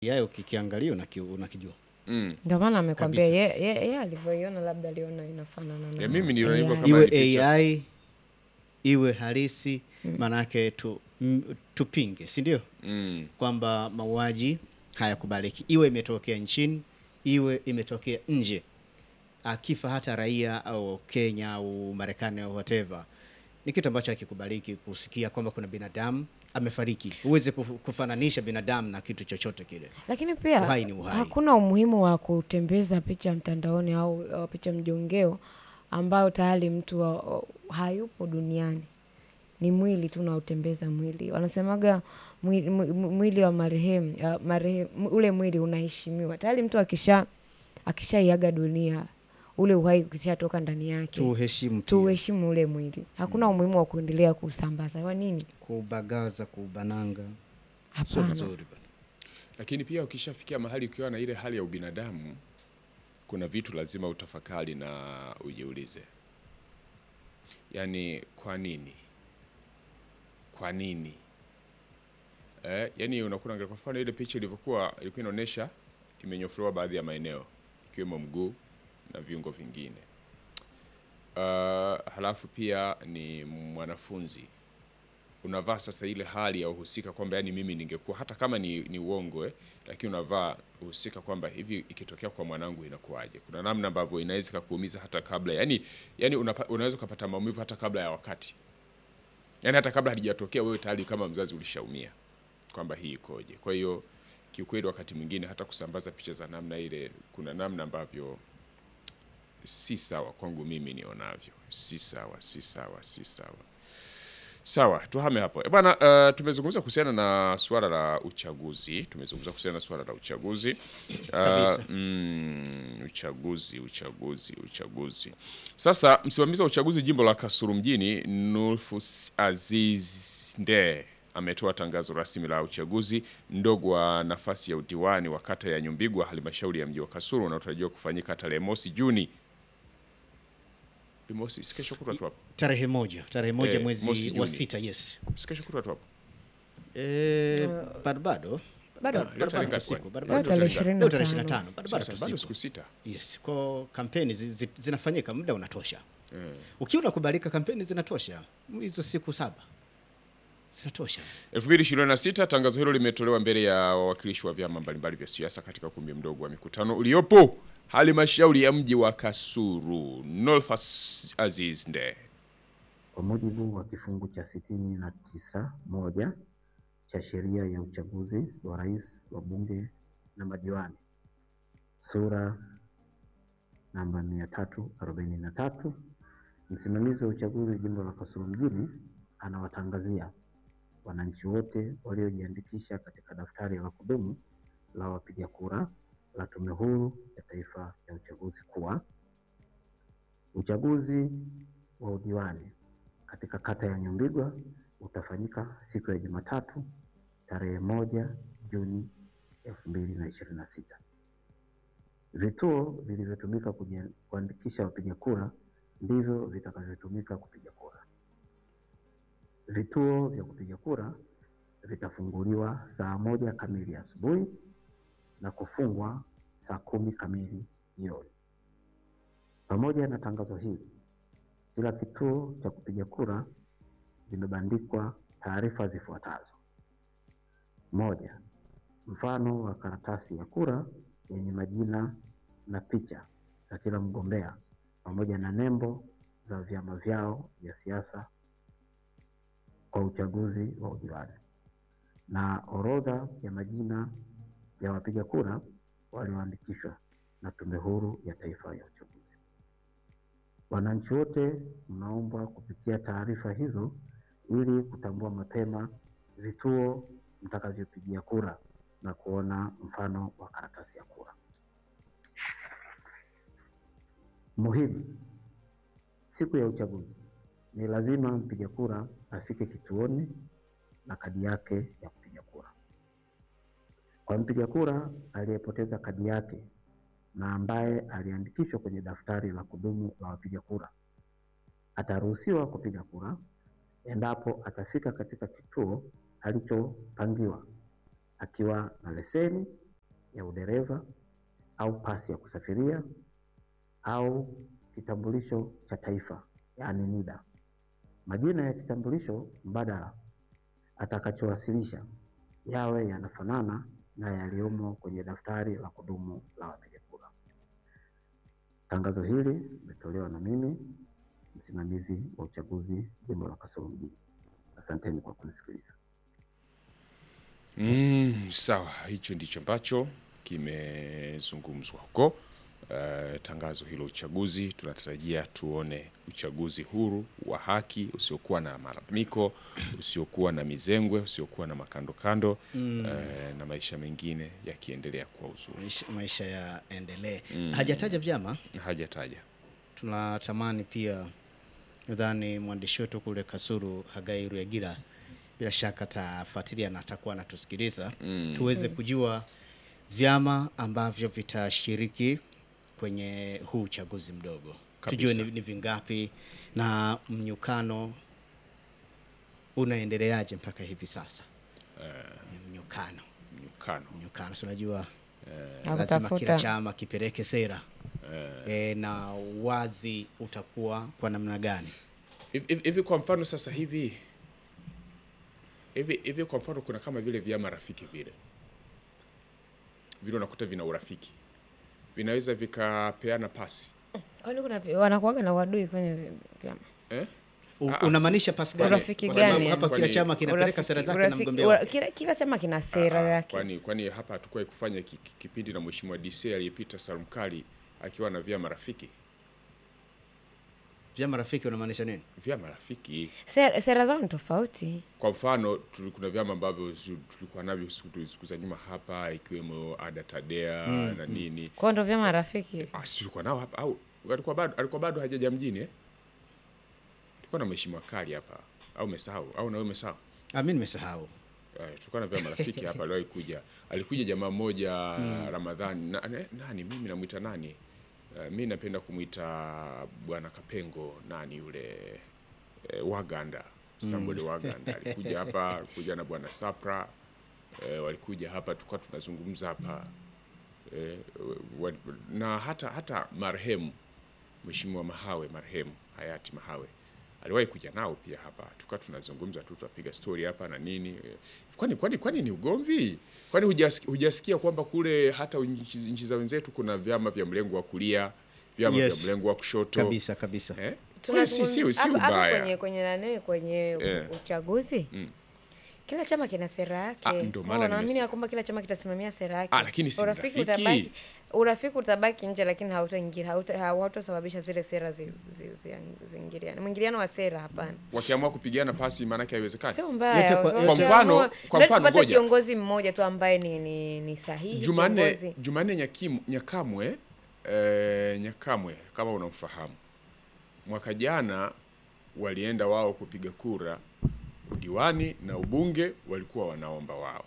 yayo kikiangalia unaki- unakijua Mm. Ndio maana amekwambia Kabisa. ye, ye, ye alivyoiona labda aliona inafanana na Ya, mimi niliona hivyo AI. kama iwe ni picha. AI iwe halisi maanake tu, m, tupinge si ndio Mm. kwamba mauaji hayakubaliki iwe imetokea nchini iwe imetokea nje akifa hata raia au Kenya au Marekani au whatever ni kitu ambacho hakikubaliki kusikia kwamba kuna binadamu amefariki huwezi kuf- kufananisha binadamu na kitu chochote kile Lakini pia Uhai ni uhai. hakuna umuhimu wa kutembeza picha mtandaoni au, au picha mjongeo ambayo tayari mtu wa, wa- hayupo duniani. Ni mwili tu unaotembeza mwili. Wanasemaga mwili, mwili wa marehemu ya marehemu ule mwili unaheshimiwa. Tayari mtu akisha akishaiaga dunia ule uhai ukishatoka ndani yake. tuheshimu pia. Tuheshimu ule mwili. Hakuna umuhimu wa kuendelea kusambaza. Kwa nini? kubagaza kubananga sio Hapana. vizuri bwana. Lakini pia ukishafikia mahali ukiwa na ile hali ya ubinadamu, kuna vitu lazima utafakari na ujiulize, yaani kwa nini, kwa nini eh, yaani unakuwa unaangalia kwa mfano ile picha ilivyokuwa, ilikuwa inaonyesha imenyofolewa baadhi ya maeneo ikiwemo mguu na viungo vingine. Uh, halafu pia ni mwanafunzi unavaa sasa ile hali ya uhusika kwamba yani mimi ningekuwa hata kama ni, ni uongo eh, lakini unavaa uhusika kwamba hivi ikitokea kwa mwanangu inakuwaje. Kuna namna ambavyo inaweza kukuumiza hata kabla yani, yani unapa, unaweza ukapata maumivu hata kabla ya wakati, yani hata kabla halijatokea wewe tayari kama mzazi ulishaumia kwamba hii ikoje. Kwa hiyo kiukweli, wakati mwingine hata kusambaza picha za namna ile, kuna namna ambavyo si sawa kwangu mimi nionavyo, si sawa, si sawa, si sawa. Sawa, tuhame hapo. E bwana, uh, tumezungumza kuhusiana na suala la uchaguzi. Tumezungumza kuhusiana na suala la uchaguzi. Kabisa. Uh, mm, uchaguzi, uchaguzi, uchaguzi. Sasa msimamizi wa uchaguzi jimbo la Kasulu mjini Nulfus Aziz Nde ametoa tangazo rasmi la uchaguzi mdogo wa nafasi ya udiwani wa kata ya Nyumbigwa halmashauri ya mji wa Kasulu unaotarajiwa kufanyika tarehe mosi Juni. Mosi, si kesho kutwa tu hapo. tarehe moja tarehe moja Eh, mwezi mosi wa Juni. sita yes Si kesho kutwa tu hapo. Eh, bado bado Bado. Bado- Leo bado tarehe tu ngapi siku, kwani? bado- Leo bado tu tarehe siku. ishirini Leo na tarehe tano. 25, bado- bado Sasa tu bado siku. siku sita. Yes, kwa kampeni zi, zi, zinafanyika muda unatosha. Ukiwa unakubalika kampeni zinatosha. Hizo siku saba. Zinatosha. 2026 tangazo hilo limetolewa mbele ya wawakilishi wa vyama mbalimbali vya siasa katika ukumbi mdogo wa mikutano uliopo halmashauri ya mji wa Kasulu. Nolfas Aziz Nde. Kwa mujibu wa kifungu cha sitini na tisa moja cha sheria ya uchaguzi wa rais, wa bunge na madiwani sura namba mia tatu arobaini na tatu msimamizi wa uchaguzi jimbo la Kasulu mjini anawatangazia wananchi wote waliojiandikisha katika daftari la kudumu la wapiga kura la Tume Huru ya Taifa ya Uchaguzi kuwa uchaguzi wa udiwani katika kata ya Nyumbigwa utafanyika siku ya Jumatatu tarehe moja Juni elfu mbili na ishirini na sita. Vituo vilivyotumika kuji- kuandikisha wapiga kura ndivyo vitakavyotumika kupiga kura. Vituo vya kupiga kura vitafunguliwa saa moja kamili asubuhi na kufungwa saa kumi kamili jioni. Pamoja na tangazo hili, kila kituo cha kupiga kura zimebandikwa taarifa zifuatazo: moja, mfano wa karatasi ya kura yenye majina na picha za kila mgombea pamoja na nembo za vyama vyao vya siasa kwa uchaguzi wa udiwani na orodha ya majina ya wapiga kura walioandikishwa na Tume Huru ya Taifa ya Uchaguzi. Wananchi wote mnaombwa kupitia taarifa hizo ili kutambua mapema vituo mtakavyopigia kura na kuona mfano wa karatasi ya kura. Muhimu, siku ya uchaguzi ni lazima mpiga kura afike kituoni na kadi yake ya kupiga kura. Kwa mpiga kura aliyepoteza kadi yake na ambaye aliandikishwa kwenye daftari la kudumu la wapiga kura, ataruhusiwa kupiga kura endapo atafika katika kituo alichopangiwa akiwa na leseni ya udereva au pasi ya kusafiria au kitambulisho cha taifa yaani NIDA. Majina ya kitambulisho mbadala atakachowasilisha yawe yanafanana na yaliyomo kwenye daftari la kudumu la wapiga kura. Tangazo hili limetolewa na mimi msimamizi wa uchaguzi jimbo la Kasulu mjini. Asanteni kwa kunisikiliza. Mm, sawa, hicho ndicho ambacho kimezungumzwa huko. Uh, tangazo hilo uchaguzi, tunatarajia tuone uchaguzi huru wa haki usiokuwa na malalamiko, usiokuwa na mizengwe, usiokuwa na makando kando mm. uh, na maisha mengine yakiendelea kwa uzuri. maisha, maisha yaendelee. Hajataja vyama, Hajataja tunatamani pia, nadhani mwandishi wetu kule Kasulu Hagai Ruyagira bila shaka atafuatilia na atakuwa anatusikiliza tuweze kujua vyama ambavyo vitashiriki kwenye huu uchaguzi mdogo, Kabisa. tujue ni, ni vingapi na mnyukano unaendeleaje mpaka hivi sasa. Mnyukano, mnyukano. mnyukano, si unajua Na lazima kila kutafuta chama kipeleke sera e, na wazi utakuwa kwa namna gani? Hivi- hivi hivi kwa mfano sasa hivi hivi hivi kwa mfano kuna kama vile vyama rafiki vile vile unakuta vina urafiki vinaweza vikapeana pasi kwani kuna vi- wanakuwaga na wadui kwenye vi- vyama eh? U- Ah, ah, Unamaanisha pasi gani? Urafiki Kwa sababu gani hapa yani? kila chama Kwani- kinapeleka Urafiki- sera zake na urafiki- mgombea ura- wake. kila, kila chama kina sera Ah, yake kwani kwani hapa hatukuwahi kufanya ki- ki- kipindi na mheshimiwa DC aliyepita Salum Kali akiwa na vyama rafiki Vyama rafiki unamaanisha nini? vyama rafiki sera, sera zao ni tofauti kwa mfano tuli- kuna vyama ambavyo zi- tulikuwa navyo siku siku za nyuma hapa ikiwemo ada tadea na nini kwao ndo vyama rafiki Ah, si tulikuwa nao hapa au alikuwa bado alikuwa bado hajaja mjini eh? Tulikuwa na mheshimiwa Kali hapa au umesahau au nawe umesahau? Ah, mimi nimesahau. Eh, tulikuwa na vyama rafiki hapa aliwahi kuja. Alikuja jamaa mmoja Ramadhani na, na, nani mimi namwita nani? Uh, mi napenda kumwita bwana Kapengo nani yule eh, Waganda Sambole Waganda alikuja hapa, alikuja na bwana Sapra eh, walikuja hapa tulikuwa tunazungumza hapa eh, wa, na hata hata marehemu Mheshimiwa Mahawe marehemu hayati Mahawe aliwahi kuja nao pia hapa, tukawa tunazungumza tu, tunapiga story hapa na nini. Eh, Kwani kwani kwani ni ugomvi? Kwani hujasikia, hujasikia kwamba kule hata nchi nchi za wenzetu kuna vyama vya mlengo wa kulia, vyama Yes. vya mlengo wa kushoto Kabisa kabisa. eh? Kwani si si si Hapo- hapo ubaya kwenye kwenye nani kwenye u- Eh. uchaguzi Mm. kila chama kina sera yake Ah, ndo maana Wao wanaamini nimesema. ya kwamba kila chama kitasimamia sera yake Ah, lakini si urafiki rafiki. utabaki urafiki utabaki nje lakini hautaingia hauta- hautasababisha zile sera zi- zi- zi- ziingiliane mwingiliano wa sera hapana wakiamua kupigana pasi, maanake haiwezekani. sio Yote mbaya kwa- Wakiamua- Kwa mfano- kwa Ndio mfano, tupate ngoja. kiongozi mmoja tu ambaye ni, ni, ni sahihi Jumanne kiongozi. Jumanne Nyakim, Nyakamwe eh, Nyakamwe kama unamfahamu, mwaka jana walienda wao kupiga kura udiwani na ubunge, walikuwa wanaomba wao.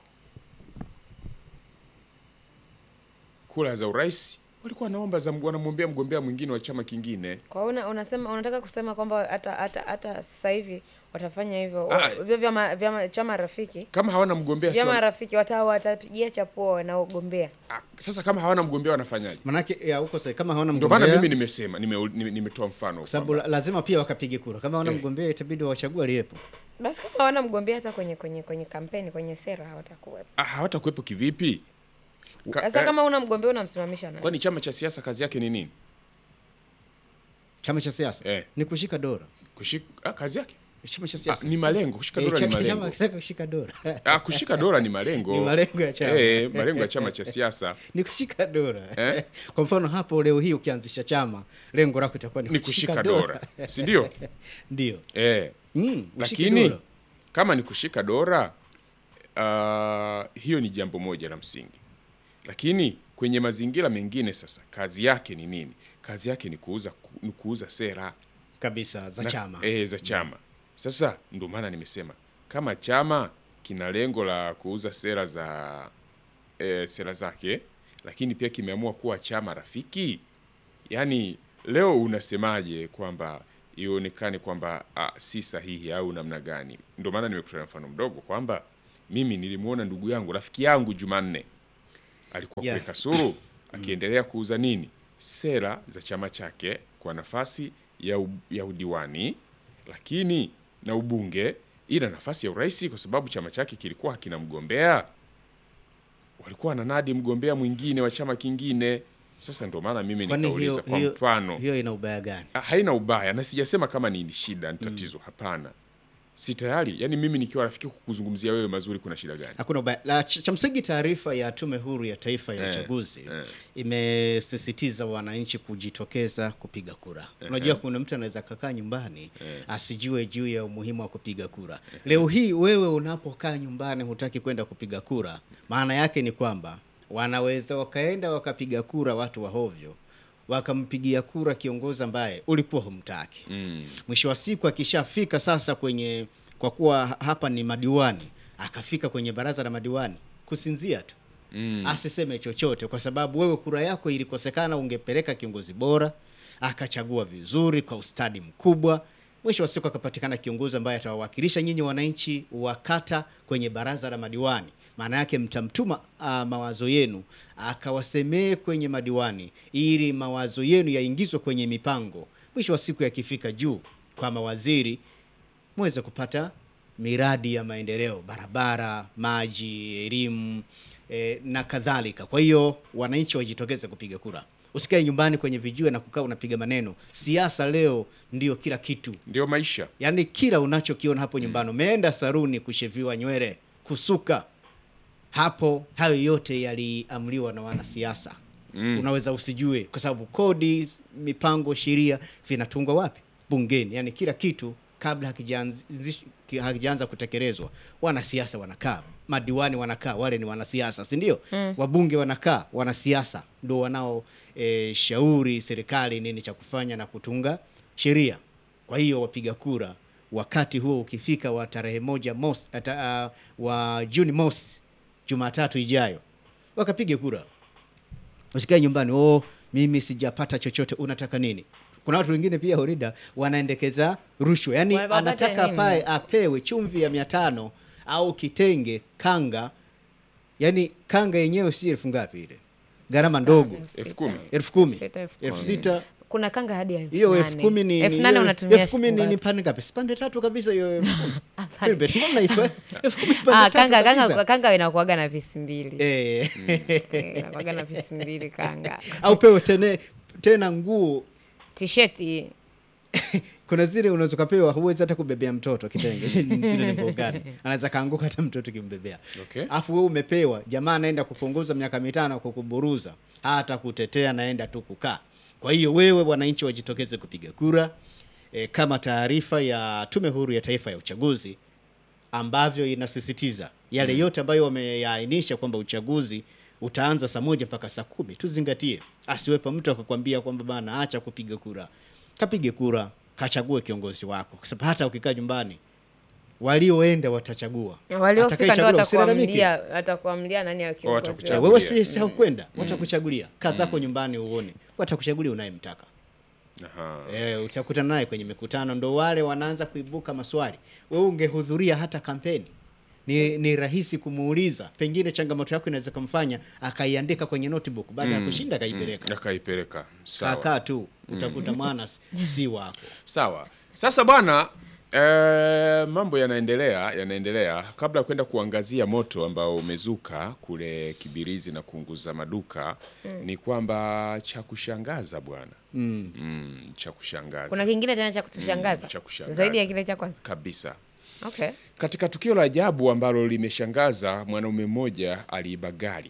Kura za urais walikuwa wanaomba za wanamwombea mgombea mwingine wa chama kingine. kwa hiyo una, unasema unataka kusema kwamba hata hata hata sasa hivi watafanya hivyo Ah. Wa- hivyo vyama vyama chama rafiki Kama hawana mgombea si vyama wana- rafiki wata watapigia chapuo wanaogombea ah, sasa kama hawana mgombea wanafanyaje? Manake ya huko sasa kama hawana Ndio maana mgombea mimi nimesema nime- nime- nimetoa mfano kwa sababu kwamba- la- lazima pia wakapige kura. Kama hawana Eh. mgombea itabidi wachague aliyepo. basi kama hawana mgombea hata kwenye kwenye kwenye kampeni kwenye sera hawatakuwepo ah, hawatakuwepo kivipi? Ka- sasa eh, kama una mgombea unamsimamisha nani kwani chama cha siasa kazi yake ni nini? Chama cha siasa Eh. ni kushika dola. Kushika ah, kazi yake Chama cha ah, siasa ni malengo. Kushika Eh, dola ni cha- chama malengo. kitaka kushika dola. Ah, kushika dola ni malengo. Ni malengo ya chama. Eh, malengo ya chama cha siasa ni kushika dola. Eh? Kwa mfano hapo leo hii ukianzisha chama, lengo lako itakuwa ni, ni kushika dola, si ndio? Ndio. Eh, Mm, kushika lakini dola. kama ni kushika dola uh, hiyo ni jambo moja la msingi, lakini kwenye mazingira mengine sasa, kazi yake ni nini? Kazi yake ni kuuza, ku, ni kuuza sera kabisa za na- chama. eh, za chama. Sasa ndio maana nimesema kama chama kina lengo la kuuza sera za eh, sera zake, lakini pia kimeamua kuwa chama rafiki, yaani leo unasemaje kwamba ionekane kwamba ah, si sahihi au namna gani? Ndio maana nimekutolea mfano mdogo kwamba mimi nilimwona ndugu yangu rafiki yangu Jumanne alikuwa Yeah. kule Kasulu akiendelea kuuza nini sera za chama chake kwa nafasi ya, u, ya udiwani lakini na ubunge ila nafasi ya urais kwa sababu chama chake kilikuwa hakina mgombea walikuwa wananadi mgombea mwingine wa chama kingine sasa ndio maana mimi Kwani nikauliza hiyo, kwa hiyo, mfano hiyo ina ubaya gani? Ah, haina ubaya na sijasema kama ni shida ni tatizo hapana si tayari yani mimi nikiwa rafiki kukuzungumzia wewe mazuri kuna shida gani Hakuna ubaya. La, ch- cha msingi taarifa ya Tume Huru ya Taifa ya Eh, Uchaguzi eh. imesisitiza wananchi kujitokeza kupiga kura. Unajua kuna mtu anaweza kakaa nyumbani asijue juu ya umuhimu wa kupiga kura. Leo hii wewe unapokaa nyumbani hutaki kwenda kupiga kura, maana yake ni kwamba wanaweza wakaenda wakapiga kura watu wa hovyo wakampigia kura kiongozi ambaye ulikuwa humtaki mm. mwisho wa siku akishafika sasa kwenye kwa kuwa hapa ni madiwani akafika kwenye baraza la madiwani kusinzia tu Mm. asiseme chochote kwa sababu wewe kura yako ilikosekana ungepeleka kiongozi bora akachagua vizuri kwa ustadi mkubwa mwisho wa siku akapatikana kiongozi ambaye atawawakilisha nyinyi wananchi wa kata kwenye baraza la madiwani maana yake mtamtuma uh, mawazo yenu akawasemee kwenye madiwani ili mawazo yenu yaingizwe kwenye mipango mwisho wa siku yakifika juu kwa mawaziri muweze kupata miradi ya maendeleo, barabara, maji, elimu e, na kadhalika. Kwa hiyo wananchi wajitokeze kupiga kura, usikae nyumbani kwenye vijue na kukaa unapiga maneno. Siasa leo ndio kila kitu, ndio maisha yaani kila unachokiona hapo nyumbani, umeenda saruni kusheviwa nywele, kusuka, hapo hayo yote yaliamriwa na wanasiasa mm. Unaweza usijue kwa sababu kodi, mipango, sheria vinatungwa wapi? Bungeni. Yani kila kitu kabla hakijaanzi- ki- hakijaanza kutekelezwa, wanasiasa wanakaa, madiwani wanakaa, wale ni wanasiasa, si ndio? mm. Wabunge wanakaa, wanasiasa ndio wanao e, shauri serikali nini cha kufanya na kutunga sheria. Kwa hiyo wapiga kura wakati huo ukifika wa tarehe moja mosi, ata, uh, wa Juni mosi Jumatatu ijayo wakapige kura. Usikae nyumbani, oh, mimi sijapata chochote. Unataka nini? Kuna watu wengine pia Horida wanaendekeza rushwa, yaani Wapate anataka nini? pae apewe chumvi ya mia tano au kitenge kanga, yaani kanga yenyewe si elfu ngapi ile, gharama ndogo elfu kumi elfu kumi Sita, elfu elfu kumi. sita kuna kanga hadi ya elfu hiyo nane. elfu kumi ni elfu ni- nane hiyo- unatumia elfu kumi siku ni, ni ngapi? pande ngapi? Si pande tatu kabisa hiyo elfu kumi. Hapana. Philbert, mbona hivyo? Elfu kumi pande Ah, tatu kanga kabisa. kanga kanga inakuaga na pisi mbili Eh, Eh, inakuaga na pisi mbili kanga au pewe tene, tena nguo tisheti kuna zile unaweza ukapewa huwezi hata kubebea mtoto kitenge zile ni nguo gani anaweza kaanguka hata mtoto kimbebea Okay. afu wewe umepewa jamaa anaenda kukuongoza miaka mitano kukuburuza hata kutetea naenda tu kukaa kwa hiyo wewe wananchi wajitokeze kupiga kura e, kama taarifa ya tume huru ya taifa ya uchaguzi ambavyo inasisitiza yale yote ambayo wameyaainisha kwamba uchaguzi utaanza saa moja mpaka saa kumi tuzingatie asiwepo mtu akakwambia kwamba bana acha kupiga kura kapige kura kachague kiongozi wako kwa sababu hata ukikaa nyumbani walioenda watachagua waliofika ndo Atakayechagua usilalamike. watakuamlia watakuamlia nani ya kiongozi watakuchagua. Eh, wao. wewe si si haukwenda watakuchagulia kaa zako nyumbani uone watakuchagulia unayemtaka Aha. e, utakutana naye kwenye mikutano ndo wale wanaanza kuibuka maswali wewe ungehudhuria hata kampeni ni, ni rahisi kumuuliza pengine changamoto yako inaweza kumfanya akaiandika kwenye notebook baada ya kushinda akaipeleka akaipeleka sawa kakaa tu utakuta mwana s- si wako sawa sasa bwana eh, mambo yanaendelea yanaendelea kabla ya kwenda kuangazia moto ambao umezuka kule kibirizi na kuunguza maduka ni kwamba cha kushangaza bwana mm. mm, cha kushangaza kuna kingine tena cha kutushangaza Mm, cha kushangaza. zaidi ya kile cha kwanza kabisa okay katika tukio la ajabu ambalo limeshangaza mwanaume mmoja aliiba gari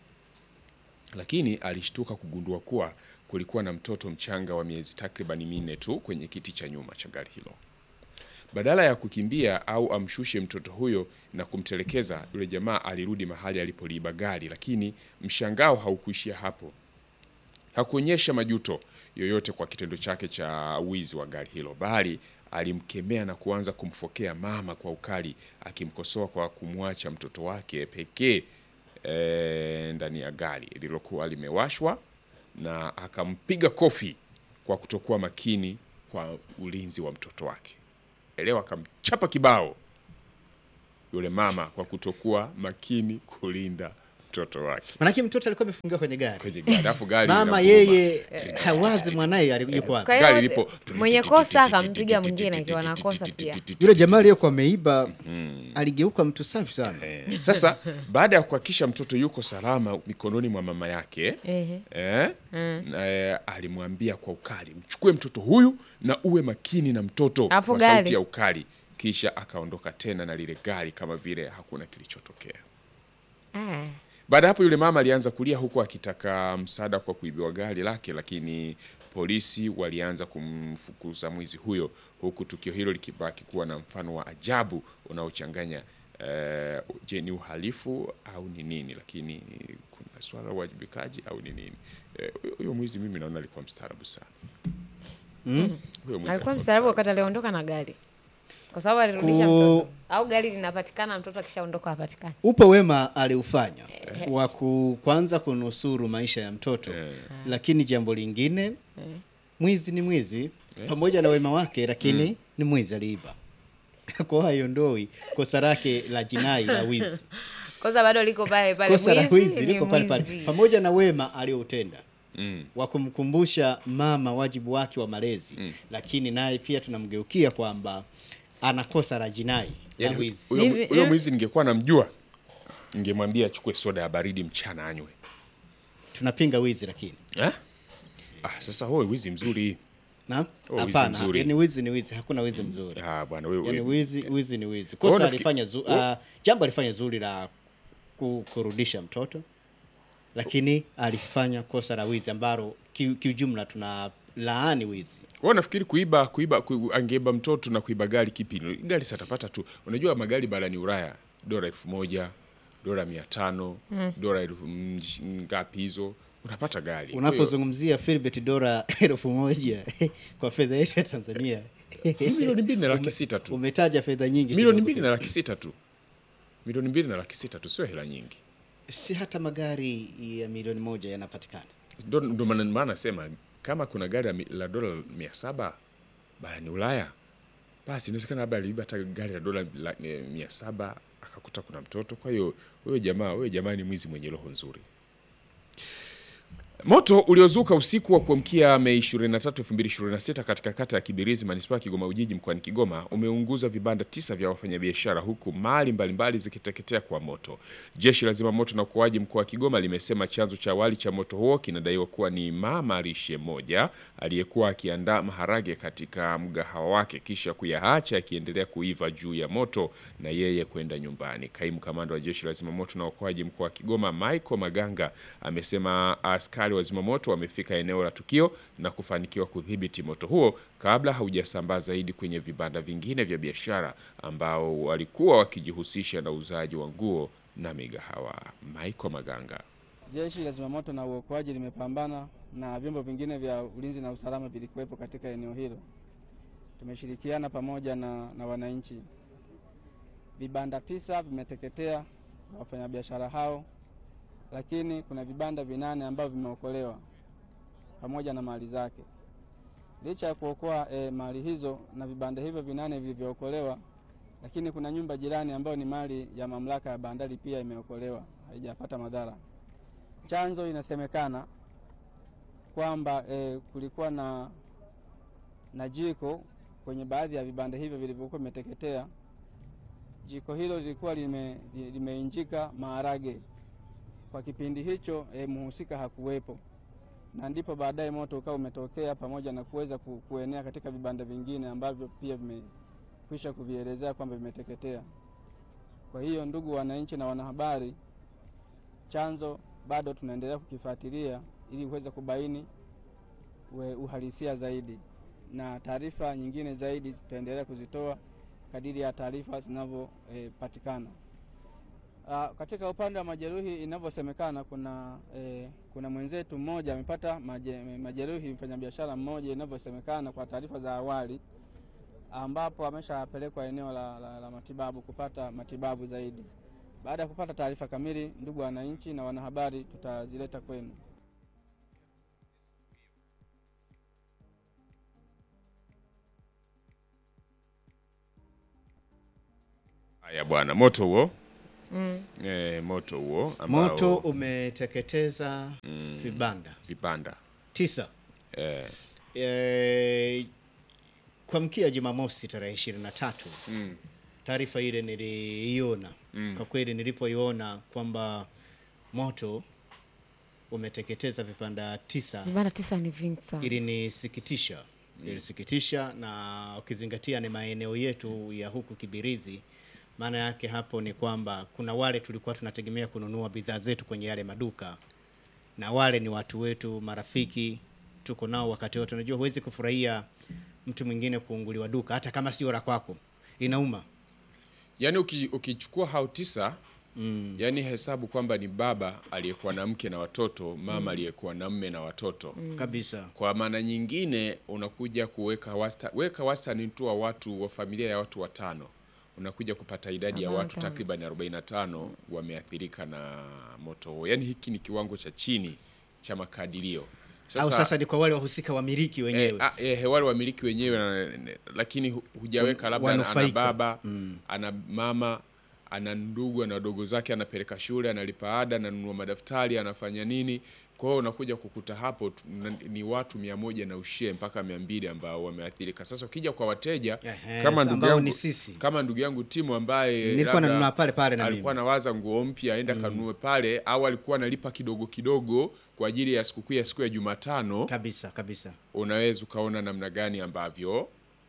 lakini alishtuka kugundua kuwa kulikuwa na mtoto mchanga wa miezi takribani minne tu kwenye kiti cha nyuma cha gari hilo badala ya kukimbia au amshushe mtoto huyo na kumtelekeza yule jamaa alirudi mahali alipoliiba gari lakini mshangao haukuishia hapo hakuonyesha majuto yoyote kwa kitendo chake cha wizi wa gari hilo, bali alimkemea na kuanza kumfokea mama kwa ukali, akimkosoa kwa kumwacha mtoto wake pekee e, ndani ya gari lililokuwa limewashwa, na akampiga kofi kwa kutokuwa makini kwa ulinzi wa mtoto wake. Elewa, akamchapa kibao yule mama kwa kutokuwa makini kulinda mtoto wake Manake mtoto alikuwa amefungiwa kwenye gari, kwenye gari, alafu gari mama linaguruma. yeye hawazi mwanaye ali- yuko wapi. Kwa hiyo Gari lipo mwenye kosa akampiga mwingine akiwa na kosa pia. Yule jamaa aliyekuwa ameiba aligeuka mtu safi sana. Eh, Sasa baada ya kuhakikisha mtoto yuko salama mikononi mwa mama yake Ehe. eh, na, eh, alimwambia kwa ukali, mchukue mtoto huyu na uwe makini na mtoto Alafu kwa gari? sauti ya ukali, kisha akaondoka tena na lile gari kama vile hakuna kilichotokea. Ah. Baada ya hapo yule mama alianza kulia huku akitaka msaada kwa kuibiwa gari lake, lakini polisi walianza kumfukuza mwizi huyo, huku tukio hilo likibaki kuwa na mfano wa ajabu unaochanganya eh, je, ni uhalifu au ni nini? Lakini kuna swala la uwajibikaji au ni nini? Eh, huyo- Huyo mwizi mimi naona alikuwa mstaarabu sana. Huyo mwizi alikuwa mstaarabu wakati aliondoka na gari kwa sababu alirudisha Ku- mtoto au gari linapatikana mtoto akishaondoka hapatikani Upo wema aliufanya wa ku- kwanza kunusuru maisha ya mtoto, lakini jambo lingine, mwizi ni mwizi pamoja na wema wake, lakini ni mwizi, aliiba. Kwa hiyo haiondoi kosa lake la jinai la wizi. kosa bado liko pale pale Kosa la Mwizi wizi ni liko pale pale, mwizi. pamoja na wema alioutenda Mm. wa kumkumbusha mama wajibu wake wa malezi, lakini naye pia tunamgeukia kwamba ana kosa la jinai la Yaani wizi. huyo Hivi- huyo eh? mwizi ningekuwa namjua, ningemwambia achukue soda ya baridi mchana anywe. Tunapinga wizi, lakini Eh? Ah, sasa huo wizi mzuri. na Oh, wizi hapana, mzuri. yani wizi ni wizi, hakuna wizi mzuri. Ah, bwana wewe. Yani wewe- wizi wizi ni wizi. Wewe Kosa unafikiri- alifanya zu, uh, jambo alifanya zuri la ku, kurudisha mtoto, lakini alifanya kosa la wizi ambalo ki- kiujumla tuna laani wizi. Wewe unafikiri kuiba kuiba ku, angeiba mtoto na kuiba gari kipi? Gari satapata tu. Unajua magari barani Ulaya dola elfu moja dola mia tano dola elfu mm, ngapi hizo unapata gari. Kwa hiyo- Unapozungumzia Philbert dola elfu moja kwa fedha yetu ya Tanzania milioni mbili na laki sita tu, umetaja fedha nyingi milioni kidogo. mbili na laki sita tu, milioni mbili na laki sita tu, sio hela nyingi. si hata magari ya milioni moja yanapatikana. Ndo ndo maana maana nasema kama kuna gari la mi- la dola mia saba barani Ulaya, basi inawezekana labda aliiba hata gari la dola la- eh, mia saba akakuta kuna mtoto. Kwa hiyo huyo jamaa huyo jamaa ni mwizi mwenye roho nzuri. Moto uliozuka usiku wa kuamkia Mei 23, 2026 katika kata ya Kibirizi manispaa ya Kigoma Ujiji mkoani Kigoma umeunguza vibanda tisa vya wafanyabiashara huku mali mbalimbali zikiteketea kwa moto. Jeshi la Zimamoto na Uokoaji mkoa wa Kigoma limesema chanzo cha awali cha moto huo kinadaiwa kuwa ni mama lishe moja aliyekuwa akiandaa maharage katika mgahawa wake kisha kuyaacha yakiendelea kuiva juu ya moto na yeye kwenda nyumbani. Kaimu kamanda wa Jeshi la Zimamoto na Uokoaji mkoa wa Kigoma Michael Maganga amesema askari wa zimamoto wamefika eneo la tukio na kufanikiwa kudhibiti moto huo kabla haujasambaa zaidi kwenye vibanda vingine vya biashara ambao walikuwa wakijihusisha na uuzaji wa nguo na migahawa. Michael Maganga. Jeshi la Zimamoto na Uokoaji limepambana na vyombo vingine vya ulinzi na usalama vilikuwepo katika eneo hilo. Tumeshirikiana pamoja na, na wananchi. Vibanda tisa vimeteketea na wafanyabiashara hao, lakini kuna vibanda vinane ambavyo vimeokolewa pamoja na mali zake. Licha ya kuokoa e, mali hizo na vibanda hivyo vinane vilivyookolewa, lakini kuna nyumba jirani ambayo ni mali ya mamlaka ya bandari pia imeokolewa, haijapata madhara. Chanzo inasemekana kwamba e, kulikuwa na, na jiko kwenye baadhi ya vibanda hivyo vilivyokuwa vimeteketea. Jiko hilo lilikuwa lime, limeinjika maharage. Kwa kipindi hicho e, mhusika hakuwepo, na ndipo baadaye moto ukawa umetokea pamoja na kuweza ku, kuenea katika vibanda vingine ambavyo pia vimekwisha kuvielezea kwamba vimeteketea. Kwa hiyo, ndugu wananchi na wanahabari, chanzo bado tunaendelea kukifuatilia ili uweze kubaini we uhalisia zaidi, na taarifa nyingine zaidi tutaendelea kuzitoa kadiri ya taarifa zinavyopatikana. E, katika upande wa majeruhi inavyosemekana, kuna e, kuna mwenzetu mmoja amepata maje, majeruhi, mfanyabiashara mmoja inavyosemekana kwa taarifa za awali, ambapo ameshapelekwa eneo la, la, la matibabu kupata matibabu zaidi. Baada ya kupata taarifa kamili, ndugu wananchi na wanahabari, tutazileta kwenu. Haya bwana, moto huo eh, moto huo ambao Moto umeteketeza vibanda vibanda tisa eh, e, kwa mkia Jumamosi tarehe ishirini na tatu mm, taarifa ile niliiona Mm. kwa kweli, nilipoiona kwamba moto umeteketeza vibanda tisa vibanda tisa ni vingi sana ilinisikitisha ilisikitisha, na ukizingatia ni maeneo yetu ya huku Kibirizi. Maana yake hapo ni kwamba kuna wale tulikuwa tunategemea kununua bidhaa zetu kwenye yale maduka, na wale ni watu wetu, marafiki, tuko nao wakati wote. Unajua, huwezi kufurahia mtu mwingine kuunguliwa duka, hata kama sio la kwako, inauma. yaani uki, ukichukua hao tisa mm. yaani hesabu kwamba ni baba aliyekuwa na mke na watoto mama aliyekuwa na mme na watoto kabisa. kwa maana nyingine unakuja kuweka wasta, weka wastani tu wa watu wa familia ya watu watano unakuja kupata idadi ya Arobaini na watu tano. takriban 45 wameathirika na moto huo yaani hiki ni kiwango cha chini cha makadirio Au sasa ni kwa wale wahusika wamiliki wenyewe Eh, ah, eh, wale wamiliki wenyewe na- na- lakini hu- hujaweka labda ana- ana Wanufaika. baba ana mama ana ndugu ana wadogo zake anapeleka shule analipa ada ananunua madaftari anafanya nini kwa hiyo unakuja kukuta hapo tu- na- ni watu mia moja na ushie mpaka mia mbili ambao wameathirika sasa ukija kwa wateja Ehe, kama ndugu ambao yangu ni sisi. kama ndugu yangu timu ambaye Nilikuwa labda nanunua pale pale na alikuwa mimi. anawaza nguo mpya aenda kanunue pale au alikuwa analipa kidogo kidogo kwa ajili ya sikukuu ya siku ya Jumatano kabisa kabisa. unaweza ukaona namna gani ambavyo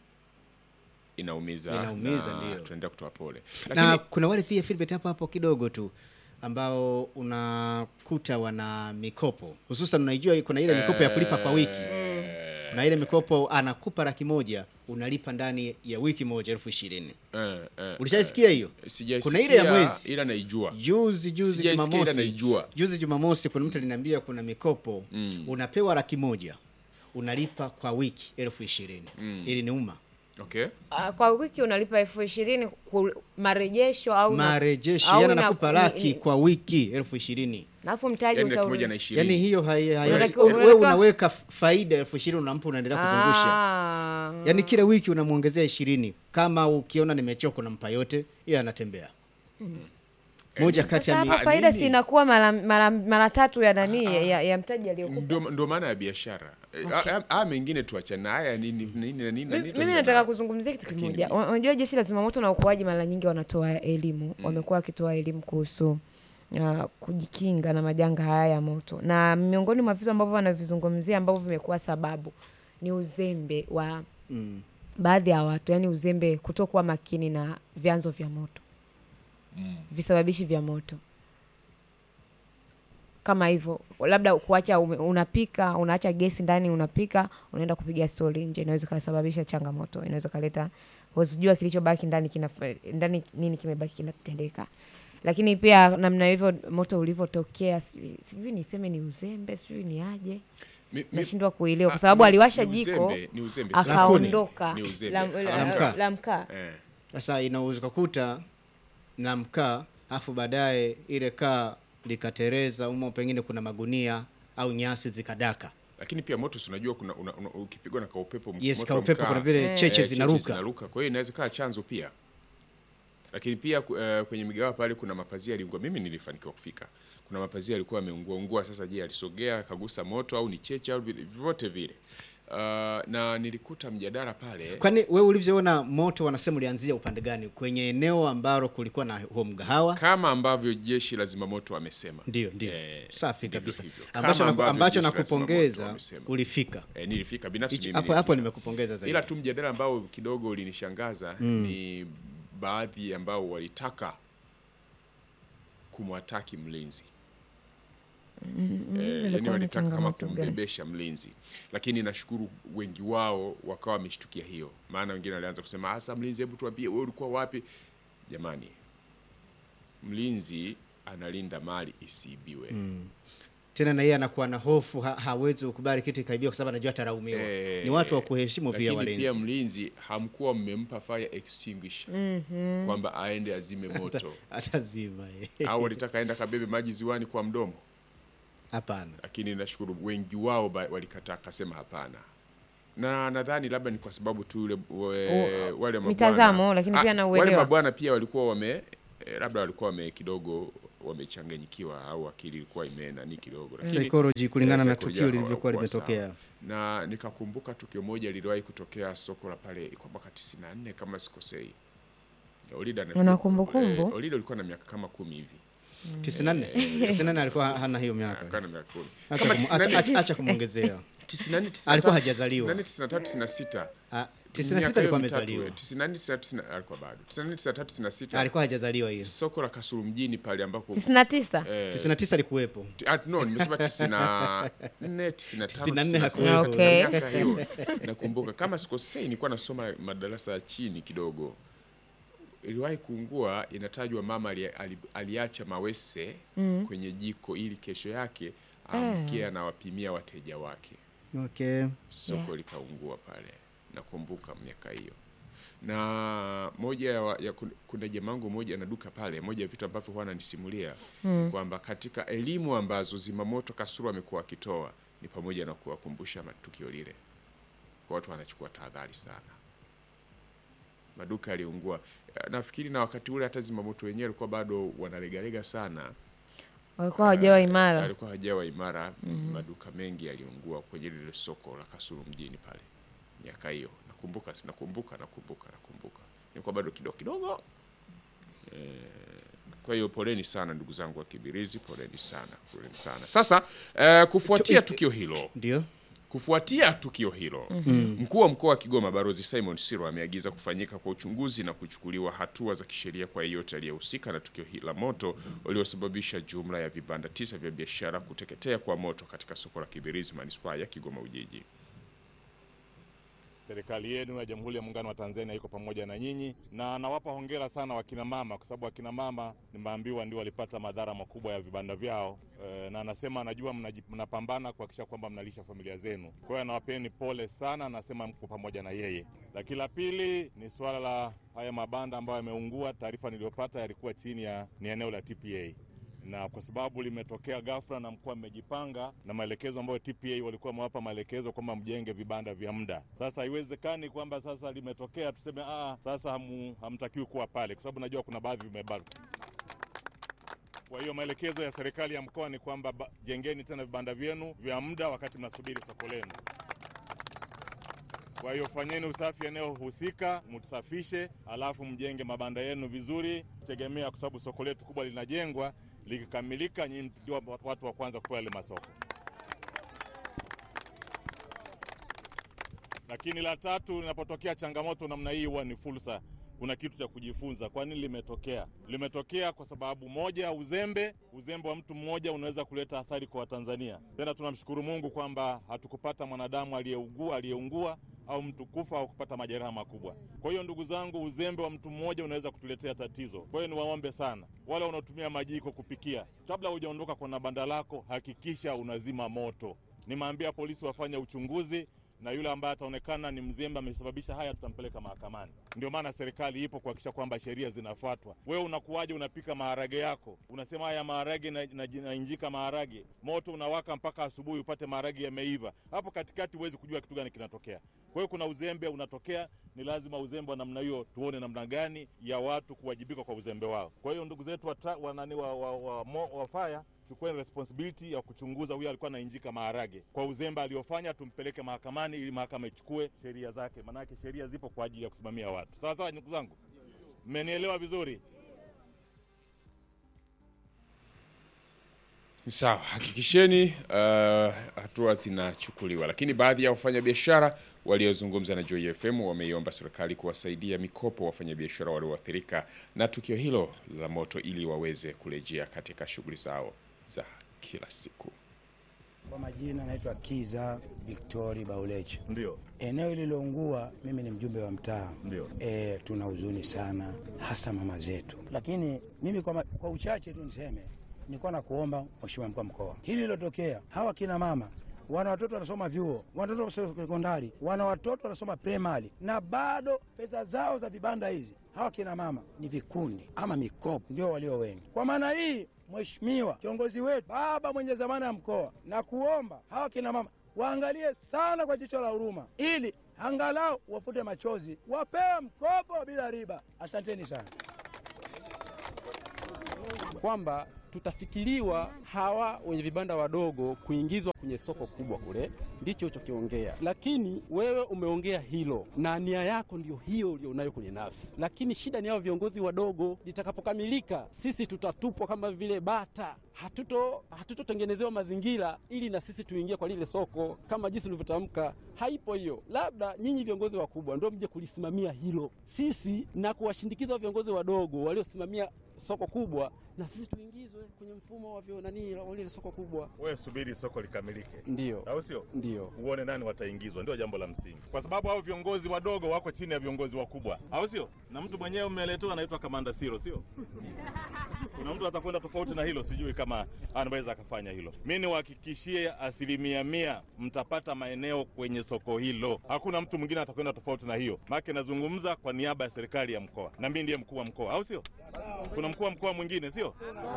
inaumiza, Inaumiza, na ndio. tunaendelea kutoa pole na lakini kuna wale pia Philbert hapo hapo kidogo tu ambao unakuta wana mikopo hususan, unaijua kuna ile mikopo ya kulipa kwa wiki na ile mikopo anakupa laki moja unalipa ndani ya wiki moja elfu ishirini eh, eh, ulishaisikia hiyo? sijaisikia, Kuna ile ya mwezi ila naijua juzi juzi Sijaisikia ila Jumamosi, naijua. juzi Jumamosi kuna mtu aliniambia kuna mikopo Mm. unapewa laki moja unalipa kwa wiki elfu ishirini ili ni uma okay Ah, kwa wiki unalipa elfu ishirini ku- marejesho au na- marejesho, au yani ina- anakupa ni- laki ni- kwa wiki elfu ishirini alafu mtaji yani laki utaurudi. moja na ishirini yani hiyo hai- hai- Unatakiwa- wewe unatakiwa- unaweka faida elfu ishirini unampa unaendelea kuzungusha Ah. yaani kila wiki unamwongezea ishirini kama ukiona nimechoka unampa yote yeye anatembea moja kati Sasa ya hapo mi- Ah, faida nini? si inakuwa mara, mara, mara tatu ya nani ya, ya mtaji aliyokupa. ndio ndio maana ya biashara Eh, haya haya mengine tuachana haya nini nini na nini na nini Mimi tuachana nataka nayo. kuzungumzia kitu Lakini kimoja. mimi- Wa- Unajua jeshi la zimamoto na uokoaji mara nyingi wanatoa elimu, wamekuwa wakitoa elimu kuhusu uh, kujikinga na majanga haya ya moto, na miongoni mwa vitu ambavyo wanavizungumzia ambavyo vimekuwa sababu ni uzembe wa mm. baadhi ya watu, yani uzembe, kutokuwa makini na vyanzo vya moto, visababishi vya moto kama hivyo, labda kuacha ume, unapika unaacha gesi ndani, unapika unaenda kupiga stori nje, inaweza kasababisha changamoto, inaweza kaleta huzijua kilichobaki ndani kina ndani nini kimebaki kinatendeka. Lakini pia namna hivyo moto ulivyotokea, sijui sijui niseme ni uzembe, sijui ni aje, Mi- mi- nashindwa kuelewa kwa ah, sababu ni- aliwasha ni jiko uzembe, ni uzembe sana. akaondoka Ni uzembe. la, La la, mkaa. la mkaa Eh. Sasa inaweza kukuta na mkaa afu baadaye ile kaa likatereza umo, pengine kuna magunia au nyasi zikadaka. lakini pia moto si unajua kuna una, una, ukipigwa na kaupepo Yes, moto ka wa upepo mkaa, kuna vile Eh. cheche eh, zinaruka. zinaruka kwa hiyo inaweza kaa chanzo pia lakini pia ku- eh, kwenye migawa pale kuna mapazia yaliungua mimi nilifanikiwa kufika kuna mapazia yalikuwa yameungua ungua sasa je alisogea akagusa moto au ni cheche au vile- vyovyote vile uh, na nilikuta mjadala pale Kwani wewe ulivyoona moto, wanasema ulianzia upande gani? Kwenye eneo ambalo kulikuwa na huo mgahawa? kama ambavyo jeshi la zimamoto wamesema Ndio, ndio, Eh, safi ndivyo kabisa. hivyo. Ambacho, Kama naku, ambavyo ambacho jeshi la zimamoto nakupongeza wamesema. ulifika eh, nilifika binafsi Hichi- mimi hapo hapo, nilifika. nimekupongeza zaidi. ila tu mjadala ambao kidogo ulinishangaza ni baadhi ambao walitaka kumwataki mlinzi eh, yani ilikuwa ni walitaka kama changamoto gani? kumbebesha mlinzi lakini nashukuru wengi wao wakawa wameshtukia hiyo maana wengine walianza kusema hasa mlinzi hebu tuambie wewe ulikuwa wapi jamani mlinzi analinda mali isiibiwe tena na yeye anakuwa na hofu, ha, hawezi kukubali kitu ikaibiwa kwa sababu anajua ataraumiwa. Eh, ni watu wa kuheshimu pia lakini walinzi. pia mlinzi hamkuwa mmempa fire extinguisher kwamba aende azime moto atazima yeye. au walitaka aenda kabebe maji ziwani kwa mdomo Hapana. lakini nashukuru wengi wao ba- walikataa kasema hapana na nadhani labda ni kwa sababu tu ule we, O- wale mabwana mitazamo, lakini pia Ah, na wale uelewa. mabwana pia walikuwa wame eh, labda walikuwa wame kidogo wamechanganyikiwa au akili ilikuwa imenani kidogo, lakini Psychology kulingana eh, na psychology tukio hawa- lilivyokuwa hawakuwa sawa. limetokea. Na nikakumbuka tukio moja liliwahi kutokea soko la pale kwa mwaka 94 kama sikosei. Olida na Una kumbukumbu? eh, Olida alikuwa na miaka kama kumi hivi. 94 94 alikuwa hana hiyo miaka. Alikuwa na miaka kumi. Acha Kama kumu- acha- 94 acha- acha kumwongezea. 94 93, Alikuwa hajazaliwa. 94 93 96. Ah, Miaka 96 hiyo alikuwa mitatu, amezaliwa. eh, 94 93 alikuwa bado. 94 93 96. Alikuwa hajazaliwa hiyo. Soko la Kasulu mjini pale ambapo tisini na tisa eh, 99 alikuwepo. T- ah, no nimesema 94 95 94 96. hakuwepo. Okay. Miaka hiyo nakumbuka kama sikosei nilikuwa nasoma madarasa ya chini kidogo iliwahi kuungua inatajwa mama ali, ali, aliacha mawese kwenye jiko ili kesho yake amkie anawapimia wateja wake Okay. soko Yeah. likaungua pale nakumbuka miaka hiyo na moja ya, wa- ya kun- kuna jamangu moja na duka pale moja ya vitu ambavyo huwa ananisimulia ni kwamba katika elimu ambazo zimamoto kasuru amekuwa akitoa ni pamoja na kuwakumbusha matukio lile kwa watu wanachukua tahadhari sana maduka yaliungua Eh, nafikiri na wakati ule hata zimamoto wenyewe walikuwa bado wanalegalega sana walikuwa hawajawa imara alikuwa hajawa imara maduka mengi yaliungua kwenye lile soko la Kasulu mjini pale miaka hiyo nakumbuka nakumbuka nakumbuka nakumbuka nilikuwa bado kidogo kidogo eh, kwa hiyo poleni sana ndugu zangu wa Kibirizi poleni sana poleni sana sasa eh, kufuatia tukio hilo Ndio. Kufuatia tukio hilo, mkuu wa mkoa wa Kigoma Balozi Simon Siro ameagiza kufanyika kwa uchunguzi na kuchukuliwa hatua za kisheria kwa yeyote aliyehusika na tukio hili la moto uliosababisha jumla ya vibanda tisa vya biashara kuteketea kwa moto katika soko la Kibirizi manispaa ya Kigoma Ujiji. Serikali yenu ya Jamhuri ya Muungano wa Tanzania iko pamoja na nyinyi, na nawapa hongera sana wakina mama, kwa sababu wakina mama nimeambiwa ndio walipata madhara makubwa ya vibanda vyao e, na anasema anajua mnaji- mnapambana kuhakikisha kwamba mnalisha familia zenu. Kwa hiyo anawapeni pole sana, anasema mko pamoja na yeye. Lakini la pili ni suala la haya mabanda ambayo yameungua. Taarifa niliyopata yalikuwa chini ya ni eneo la TPA na kwa sababu limetokea ghafla na mkoa mmejipanga na maelekezo ambayo TPA walikuwa wamewapa maelekezo kwamba mjenge vibanda vya muda. Sasa haiwezekani kwamba sasa limetokea tuseme ah, sasa hamu, hamtakiwi kuwa pale, kwa sababu najua kuna baadhi vimebaki. Kwa hiyo maelekezo ya serikali ya mkoa ni kwamba ba- jengeni tena vibanda vyenu vya muda wakati mnasubiri soko lenu. Kwa hiyo fanyeni usafi eneo husika, msafishe, alafu mjenge mabanda yenu vizuri, tegemea kwa sababu soko letu kubwa linajengwa. Likikamilika, nyinyi ndio watu wa kwanza kupewa yale masoko. Lakini la tatu, linapotokea changamoto namna hii, huwa ni fursa. Kuna kitu cha kujifunza. Kwa nini limetokea? Limetokea kwa sababu moja, uzembe. Uzembe wa mtu mmoja unaweza kuleta athari kwa Watanzania. Tena tunamshukuru Mungu kwamba hatukupata mwanadamu aliyeugua aliyeungua au mtu kufa au kupata majeraha makubwa. Kwa hiyo ndugu zangu, uzembe wa mtu mmoja unaweza kutuletea tatizo. Kwa hiyo niwaombe sana wale wanaotumia majiko kupikia, kabla hujaondoka kwenye banda lako, hakikisha unazima moto. Nimeambia polisi wafanye uchunguzi na yule ambaye ataonekana ni mzembe amesababisha haya, tutampeleka mahakamani. Ndio maana serikali ipo kuhakikisha kwamba sheria zinafuatwa. Wewe unakuwaje, unapika maharage yako, unasema haya maharage na, na, na injika maharage, moto unawaka mpaka asubuhi upate maharage yameiva. Hapo katikati huwezi kujua kitu gani kinatokea. Kwa hiyo kuna uzembe unatokea, ni lazima uzembe wa namna hiyo tuone namna gani ya watu kuwajibika kwa uzembe wao. Kwa hiyo ndugu zetu wa, tra- wa, nani, wa, wa, wa, wa, wa fire chukueni responsibility ya kuchunguza huyo alikuwa anainjika maharage kwa uzembe aliofanya, tumpeleke mahakamani ili mahakama ichukue sheria zake, maanake sheria zipo kwa ajili ya kusimamia watu. Sawa sawa, ndugu zangu, mmenielewa vizuri? Sawa, hakikisheni uh, hatua zinachukuliwa. Lakini baadhi ya wafanyabiashara waliozungumza na Joy FM wameiomba serikali kuwasaidia mikopo wafanyabiashara walioathirika na tukio hilo la moto ili waweze kurejea katika shughuli zao za kila siku. Kwa majina naitwa Kiza Victori Bauleche. Ndio, Eneo lililoungua, mimi ni mjumbe wa mtaa. ndio. E, tuna huzuni sana, hasa mama zetu, lakini mimi kwa, ma, kwa uchache tu niseme nilikuwa na kuomba Mheshimiwa mkuu wa mkoa, hili lilotokea, hawa kina mama wana watoto wanasoma vyuo, wana watoto wanasoma sekondari, wana watoto wanasoma primary, na bado pesa zao za vibanda hizi, hawa kina mama ni vikundi ama mikopo, ndio walio wengi. Kwa maana hii, Mheshimiwa kiongozi wetu, baba mwenye zamana ya mkoa, na kuomba hawa kina mama waangalie sana kwa jicho la huruma, ili angalau wafute machozi, wapewe mkopo bila riba. Asanteni sana. kwamba tutafikiriwa hawa wenye vibanda wadogo kuingizwa kwenye soko kubwa kule, ndicho ulichokiongea. Lakini wewe umeongea hilo na nia yako ndio hiyo ulionayo kwenye nafsi, lakini shida ni hao viongozi wadogo. Litakapokamilika sisi tutatupwa kama vile bata, hatuto hatutotengenezewa mazingira ili na sisi tuingie kwa lile soko kama jinsi ulivyotamka. Haipo hiyo, labda nyinyi viongozi wakubwa ndio mje kulisimamia hilo, sisi na kuwashindikiza viongozi wadogo waliosimamia soko kubwa, na sisi tuingizwe kwenye mfumo wa vyo nani wa lile soko kubwa. Wewe subiri soko likamilike, Ndio, au sio? ndio. Uone nani wataingizwa, ndio jambo la msingi, kwa sababu hao viongozi wadogo wako chini ya viongozi wakubwa, au sio? Na mtu mwenyewe mmeletewa anaitwa Kamanda Siro, sio? Kuna mtu atakwenda tofauti na hilo, sijui kama anaweza akafanya hilo. Mi niwahakikishie asilimia mia mtapata maeneo kwenye soko hilo, hakuna mtu mwingine atakwenda tofauti na hiyo. Maana nazungumza kwa niaba ya serikali ya mkoa, na mimi ndiye mkuu wa mkoa, au sio? Kuna mkuu wa mkoa mwingine, sio?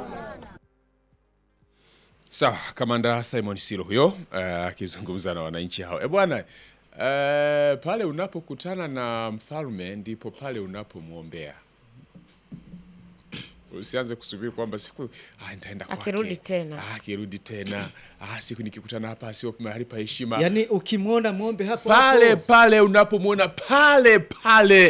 Sawa, kamanda Simon Siro huyo eh, akizungumza na wananchi hao. E bwana, eh, pale unapokutana na mfalme ndipo pale unapomwombea. Usianze kusubiri kwamba siku ah, nitaenda kwake. Akirudi tena. Ah, akirudi tena ah, siku nikikutana hapa sio mahali pa heshima Yaani ukimwona mwombe hapo pale hapo. pale unapomwona pale pale